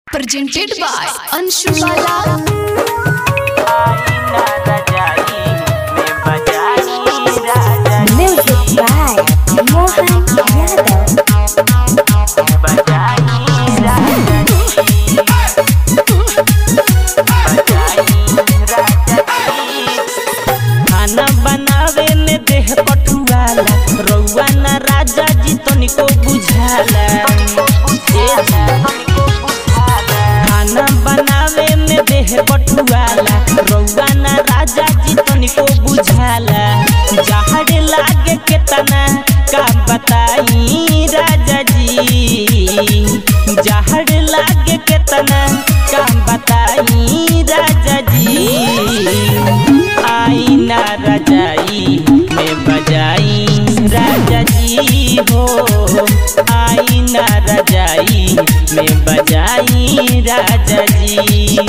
presented by Anshu Bala. Music by Mohan Yadav. खाना बनावे में देह पटुआला रउआ ना राजा जी तनिको बुझाला ए जी। खाना बनावे में देह पटुआला रउआ ना राजा जी तनिको बुझाला जहर लागे केतना का बताई राजा जी जहर लागे केतना का बताई राजा जी आई ना रजाई में बजाई राजा जी हो आई ना रजाई में बजाई राजा जी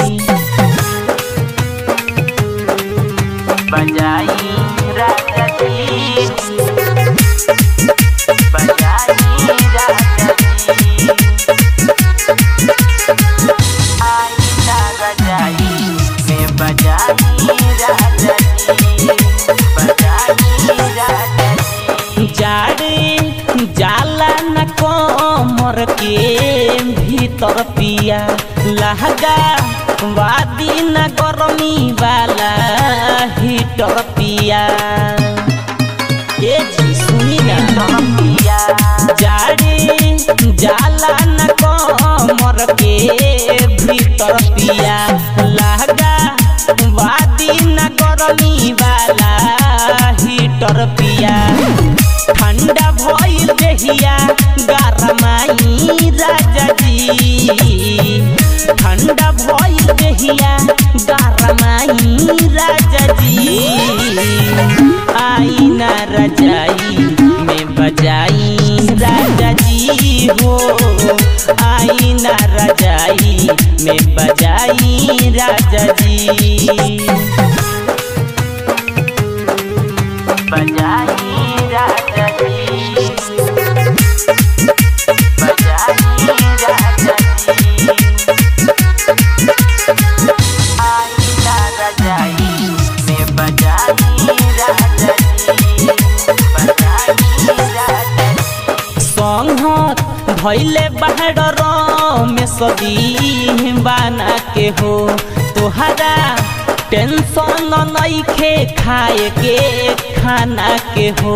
बजाई राजा जी बजाई राजा जी आई ना रजाई में बजाई राजा जी बजाई राजा जी जाड़े जाला न कमर के भीतर पिया लहगा वादी न गरमी वाला हीटर पिया ए जी सुनी ना जाड़े जाला न कमर के भीतर पिया लहगा वादी न गरमी वाला हीटर पिया ठंडा भइल देहिया गरमाई राजा जी ठंडा भइल देहिया गरमाई राजा जी आई ना रजाई में बजाई राजा जी हो आई ना रजाई में बजाई राजा जी बजाई राजा जी बजाई राजा जी आई ना रजाई में बजाई राजा जी बजाई राजा जी संहत भैले बाहर में सदी बना के हो तोहरा टेंशन नइखे खाए के खाना के हो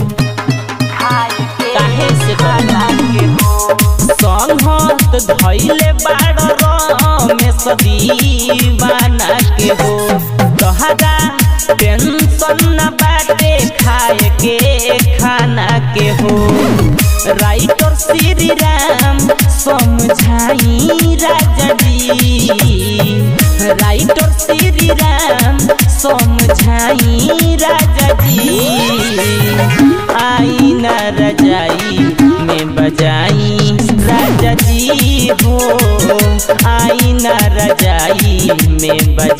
काहे से खाना के हो संहत धैले बाड़ में सदी बना के हो तोहरा टेंशन न बाटे खाए के खाना के हो राइटर श्री राम समझाई राजा जी राइटर श्री राम समझाई राजा जी आई न रजाई में बजाई राजा जी हो आई न रजाई में बजाई